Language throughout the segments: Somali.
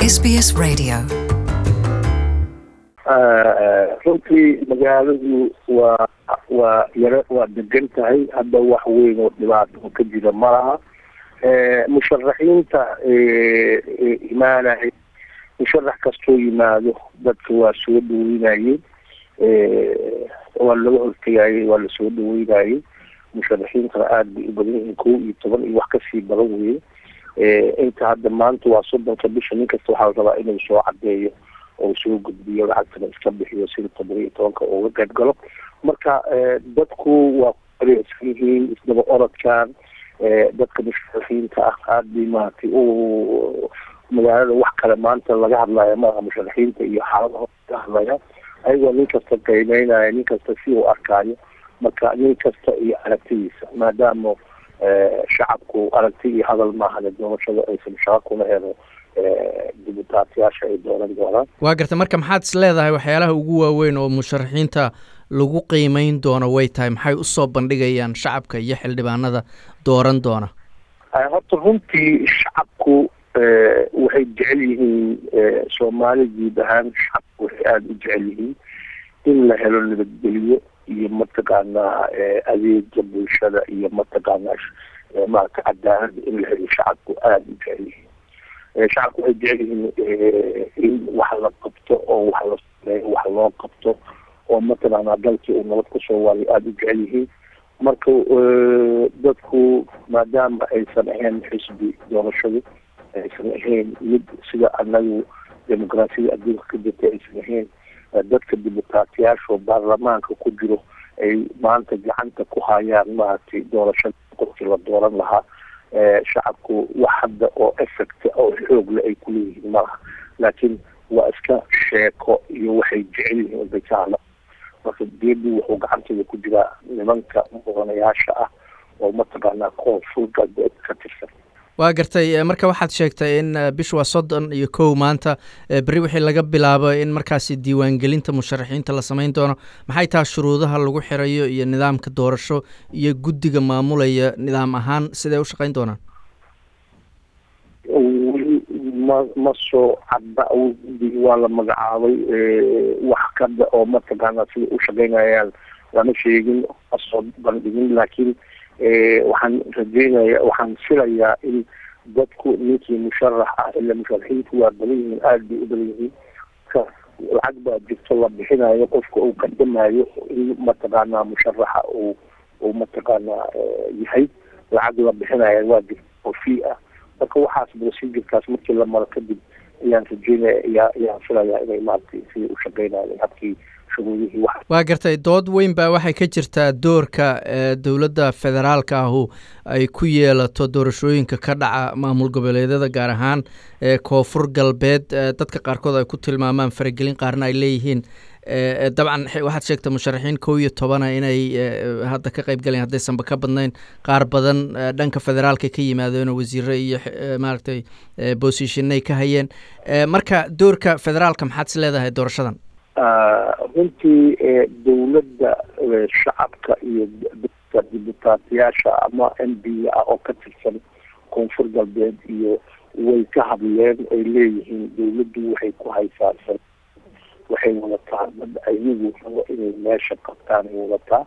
SBS Radio. runtii magaaladu waa waa yaro waa degan tahay hadda wax weyn oo dhibaato ka jira ma laha musharaxiinta imaanaya musharax kastoo yimaado dadka waa soo dhaweynayey waa laga hortegayey waa lasoo dhaweynayey musharaxiintana aada bay u badan yihiin kow iyo toban iyo wax kasii badan weye inta hadda maanta waa soddonka bisha nin kasta waxaa la rabaa inuu soo cadeeyo oo soo gudbiyo lacagtana iska bixiyo sida toban iyo tobanka uga qayb galo marka dadku waa kureersan yihiin isdaba orodkan dadka musharaxiinta ah aada bay maaragtay u magaalada wax kale maanta laga hadlaya maaha musharaxiinta iyo xaaladaho laga hadlaya ayagoo nin kasta qiimeynaya nin kasta si uu arkaayo marka nin kasta iyo aragtidiisa maadaama shacabku aragti iyo hadal maahane doorashada aysan shaqo kuna helo dibutaatiyaasha ay dooran doonaan waa garta marka maxaad is leedahay waxyaalaha ugu waaweyn oo musharaxiinta lagu qiimeyn doono way tahay maxay usoo bandhigayaan shacabka iyo xildhibaanada dooran doona horta runtii shacabku waxay jecel yihiin soomaali guud ahaan shacabku waxay aada u jecel yihiin in la helo nabadgelyo iyo mataqaanaa adeega bulshada iyo mataqaanaa maarata cadaalada in la helo shacabku aada u jecel yihiin shacabku waxay jecel yihiin in wax la qabto oo wax la sameeyo wax loo qabto oo mataqaanaa dalkii uu nabad kusoo waayo aada u jecel yihiin marka dadku maadaama aysan ahayn xisbi doorashadu aysan ahayn mid sida anagu dimuqraasiyada adduunka ka jirta aysan ahayn dadka dibutaatiyaasha oo baarlamaanka ku jiro ay maanta gacanta ku hayaan maaragtay doorashada qofkii la dooran lahaa shacabku wax hadda oo effect oo xoogle ay kuleeyihiin malaha laakiin waa iska sheeko iyo waxay jecel yihiin bay ka hadla marka geedi wuxuu gacanteeda ku jiraa nimanka mudanayaasha ah oo mataqaanaa koonfur galbeed ka tirsan waa gartay marka waxaad sheegtay in bish waa soddon iyo kow maanta berri wixii laga bilaabo in markaasi diiwaangelinta musharaxiinta la samayn doono maxay taha shuruudaha lagu xirayo iyo nidaamka doorasho iyo guddiga maamulaya nidaam ahaan siday u shaqayn doonaan weli ma ma soo cadda guddiga waa la magacaabay wax kada oo mataqaanaa siday u shaqaynayaan lama sheegin masoo bandhigin laakiin waxaan rajeynaya waxaan filayaa in dadku ninkii musharax ah ila musharaxiintu waa badan yihiin aada bay u badan yihiin ka lacag baa jirto la bixinayo qofka uu qadamayo in mataqaanaa musharaxa uu uu mataqaanaa yahay lacag la bixinaya waa jirta oo fee ah marka waxaas procedurekaas markii la maro kadib ayaan rajeynaya ayaa ayaan filayaa inay maaragtay siday u shaqeynayeen habkii waa gartay dood weyn baa waxay ka jirtaa doorka dowladda federaalka ahu ay ku yeelato doorashooyinka ka dhaca maamul goboleedyada gaar ahaan koonfur galbeed dadka qaarkood ay ku tilmaamaan faragelin qaarna ay leeyihiin dabcan waxaad sheegtay musharaxiin kow iyo tobana inay hadda ka qayb galayan haddaysanba ka badnayn qaar badan dhanka federaalka ka yimaadeen wasiire iyo maaragtay bosishinay ka hayeen marka doorka federaalka maxaad is leedahay doorashadan runtii dowladda shacabka iyo dadka dibutaatiyaasha ama m b ah oo ka tirsan koonfur galbeed iyo way ka hadleen ay leeyihiin dowladdu waxay ku haysaa waxay wadataa dad ayagu rabo inay meesha qabtaan ay wadataa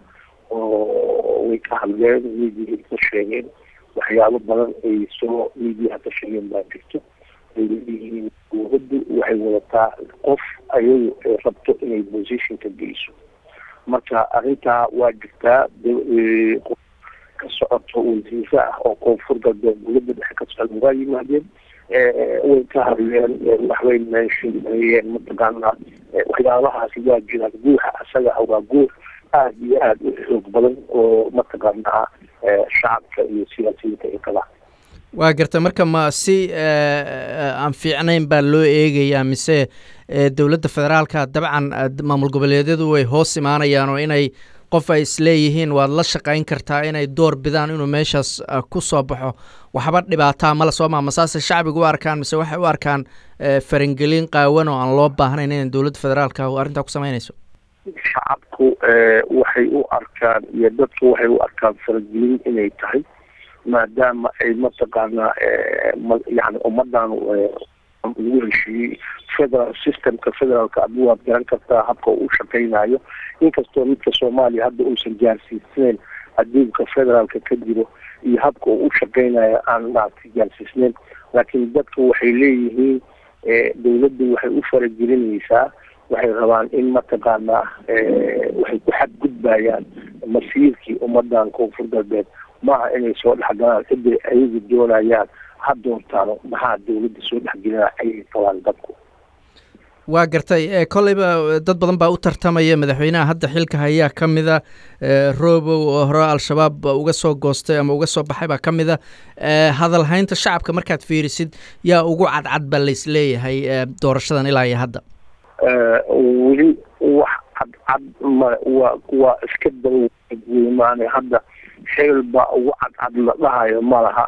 oo way ka hadleen midiyahay ka sheegeen waxyaabo badan ay soo midiyaha ka sheegeen baa jirto ay leeyihiin dowladdu waxay wadataa qof ayagu ay rabto inay positionka geyso marka arrintaa waa jirtaa qof ka socoto wasiire ah oo koonfur galbeed dowladda dhexe ka socda waa yimaadeen way ka hadleen waxbay meeshaeyeen mataqaanaa waxyaabahaasi waa jiraan guuxa asaga ah waa guux aada iyo aada u xoog badan oo mataqaanaa shacabka iyo siyaasiyiinta ay qabaan waa garta marka ma si aan fiicnayn baa loo eegayaa mise dowladda federaalka dabcan maamul goboleedyadu way hoos imaanayaan oo inay qof ay isleeyihiin waad la shaqayn kartaa inay door bidaan inuu meeshaas ku soo baxo waxba dhibaataa mala soo maa masaase shacbiga u arkaan mise waxay u arkaan farangelin qaawan oo aan loo baahnayn inay dowladda federaalka arrintaa ku samaynayso shacabku waxay u arkaan iyo dadku waxay u arkaan faragelin inay tahay maadaama ay mataqaanaa yani ummadan lagu heshiiyey federal systemka federaalka adu waad garan kartaa habka uu shaqeynayo inkastoo midka soomaaliya hadda uusan gaarsiisneyn adduunka federaalka ka jiro iyo habka uu u shaqeynayo aan maaragtay gaarsiisneyn laakiin dadka waxay leeyihiin dawladdu waxay u faragelinaysaa waxay rabaan in mataqaanaa waxay ku xadgudbayaan masiirkii ummadan koonfur galbeed maaha inay soo dhexgalaan ciday ayagu doonayaan ha doontaano maxaa dawladda soo dhexgelina ayay qabaan dadku waa gartay kolleyba dad badan baa u tartamaya madaxweynaha hadda xilka hayaa ka mida robow oo hore al-shabaab uga soo goostay ama uga soo baxay baa ka mida hadalhaynta shacabka markaad fiirisid yaa ugu cadcad baa laisleeyahay doorashadan ilaa iyo hadda weli wax cadcad ma waa waa iska daweymaane hadda xeel baa ugu cadcad la dhahayo ma laha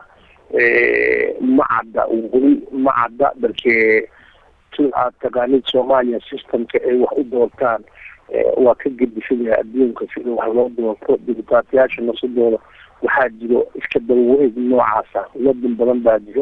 ma cadda weli ma cadda balkee sida aad taqaanid soomaaliya systemka ay wax u doortaan waa ka gedisanayaa adduunka sida wax loo doorto dibutaatayaasha nasadooda waxaa jiro iska dawaweeg noocaasa waddan badan baa jiro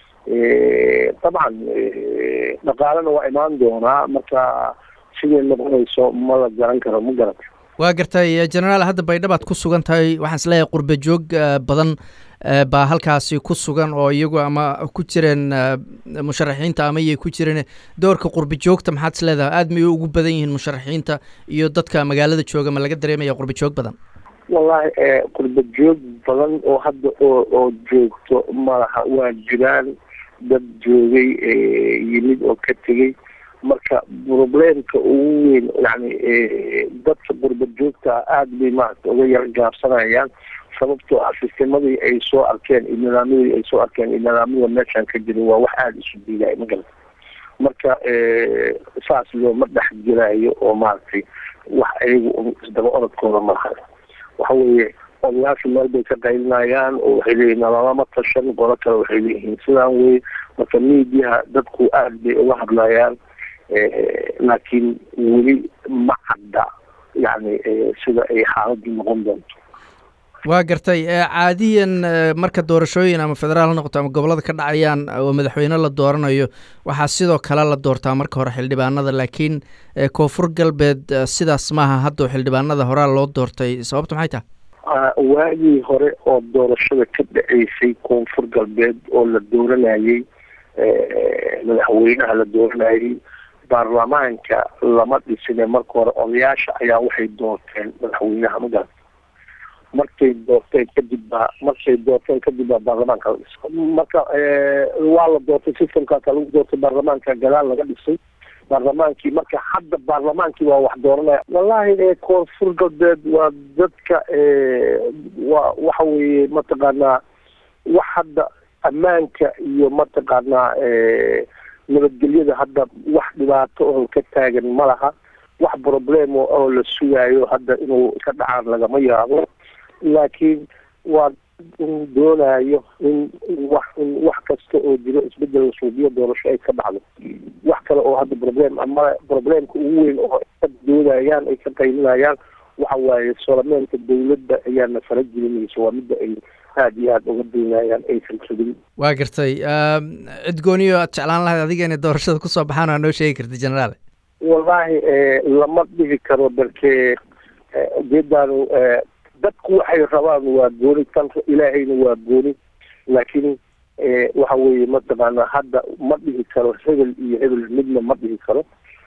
dabcan dhaqaalena waa imaan doonaa marka siday noqonayso ma la garan karo ma garata waa gartay genaraal hadda baydhabaad ku sugan tahay waxaan isleeyahay qurba joog badan baa halkaasi ku sugan oo iyagu ama ku jireen musharaxiinta ama iyay ku jireen doorka qurba joogta maxaad isleedahay aada may ugu badan yihiin musharaxiinta iyo dadka magaalada jooga ma laga dareemaya qurba joog badan wallahi qurba joog badan oo hadda oo oo joogto malaha waa jiraan dad joogay yimid oo ka tegey marka problemka ugu weyn yani dadka qurba joogta aada bay maaragta uga yar gaabsanayaan sababtoo ah sistemadii ay soo arkeen iyo nidaamyadii ay soo arkeen iyo nidaamyada meeshaan ka jira waa wax aada isu diidaya magarata marka saas looma dhex jirayo oo maaragtay wax ayagu isdaba orodkooda malaha waxa weeye odayaasha meel bay ka qaylinayaan oo waxay leeyihin nalalama tashan qolo kale waxay leeyihiin sidaan wey marka mediaha dadku aada bay uga hadlayaan laakiin weli ma cadda yani sida ay xaaladdu noqon doonto waa gartay caadiyan marka doorashooyin ama federaal ha noqoto ama gobollada ka dhacayaan oo madaxweyne la dooranayo waxaa sidoo kale la doortaa marka hore xildhibaanada laakiin koonfur galbeed sidaas maaha haddao xildhibaanada horaa loo doortay sababta maxay tahay waagii hore oo doorashada ka dhaceysay koonfur galbeed oo la dooranayey madaxweynaha la dooranayey baarlamaanka lama dhisine marka hore odayaasha ayaa waxay doorteen madaxweynaha magarata markay doorteen kadib baa markay doorteen kadib baa baarlamaanka la dhisay marka waa la doortay systemkaasa lagu doortay baarlamaanka gadaal laga dhisay baarlamaankii marka hadda baarlamaankii waa wax dooranaya wallahi koonfur galbeed waa dadka waa waxa weeye mataqaanaa wax hadda ammaanka iyo mataqaanaa nabadgelyada hadda wax dhibaato oo ka taagan ma laha wax problem oo la sugaayo hadda inuu ka dhacaan lagama yaabo laakiin waa in doonayo in wax in wax kasta oo jiro isbedel suubiyo doorasho ay ka dhacdo wax kale oo hadda problem ama problemka ugu weyn oo ka doodayaan ay ka qaylinayaan waxa waaye solameynka dawladda ayaana fara gelinaysa waa midda ay aada iyo aada uga doonayaan aysan rabin waa gartay cid gooniyo aad jeclaan lahayd adiga inay doorashada kusoo baxaan waa noo sheegi karta generaal wallahi lama dhihi karo darkee ujeedaanu dadku waxay rabaan waa gooni tan ilaahayna waa gooni laakiin waxa weeye mataqaana hadda ma dhihi karo hebel iyo hebel midna ma dhihi karo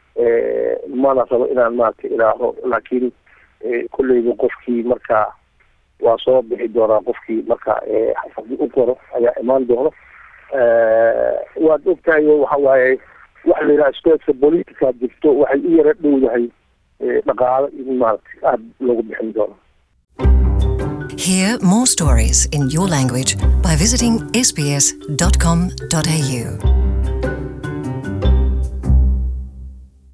mana rabo inaan maaragta ilaaho laakiin kolleyba qofkii markaa waa soo bixi doonaa qofkii marka haddii u qoro ayaa imaan doono waad ogtahay waxa waaye waxa la yidhaha stateska politica jirto waxay u yara dhowdahay dhaqaalo in maaragta aada loogu bixin doono Hear more stories in your language by visiting sbs.com.au.